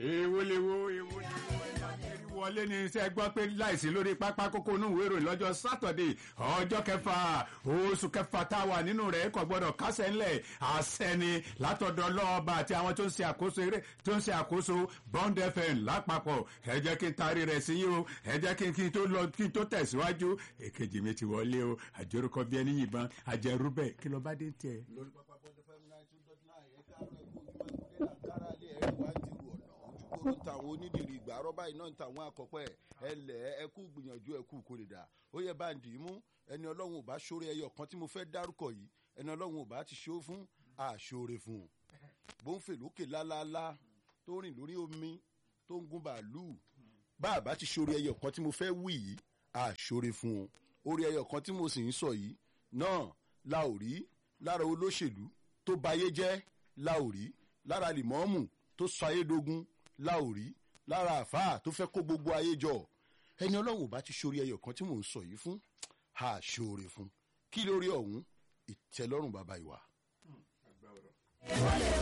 èwo lewo èwo lewo ẹ̀rí wọlé ní iṣẹ́ gbọ́ pé láìsí lórí pápá kókó inú ìwé ìròyìn lọ́jọ́ sátọ̀dé ọjọ́ kẹfà oṣù kẹfà tá a wà nínú rẹ̀ kò gbọ́dọ̀ kásẹ̀ ńlẹ̀ àṣẹni látọ̀dọ̀ lọ́ọ̀bà àti àwọn tó ń ṣe àkóso eré tó ń ṣe àkóso bond fm lápapọ̀ ẹ jẹ́ kí n taari rẹ̀ sí yín o ẹ jẹ́ kí n kí n tó lọ kí n tó tẹ̀síwájú èkejì mi ti wọlé o àjọrúkọ bí ẹni yìnbọn àjẹrú bẹ́ẹ̀ kí ló bá dé tiẹ̀. lórí pápá bọ́ọ̀dù fẹ́mi náà tún dọ́tí náà ẹ̀ káàárọ̀ ẹ̀kú ojúmọ́ ìkúlé náà kára lé ẹ̀rí wá ti rù ọ̀nà ojúkòrò ń tàwọn onídìrí ìgbà rọ́bà iná ń tàwọn àkọ́pẹ́ ẹlẹ́ ẹkú gbìyànjú ẹkú kò lè dà ó yẹ bá ń dì í mú ẹni ọlọ́run ò bá ṣoore ẹyọ kan tí mo fẹ́ dárúkọ yìí ẹni ọlọ́run ò bá ti ṣó fún àṣoore fún un bó ń fè lókè lálálá tó rìn lórí omi tó ń gun bàálù bá a bá ti ṣoore ẹyọ kan tí mo fẹ́ wí yìí àṣoore fún un orí ẹyọ kan tí mo sì ń sọ yìí náà la ò rí lára olóṣèlú tó bayé jẹ́ la ò rí lára lìmọ́ọ̀mù tó sọ ayédogun la ò rí lára àfáà tó fẹ́ kó gbogbo ayé jọ ẹni ọlọ́run ò bá ti ṣorí ẹyọ kan tí mò ń sọ yìí fún a ṣoore fún kí lórí ọ̀hún ìtẹ́lọ́rùn bàbá ìwà.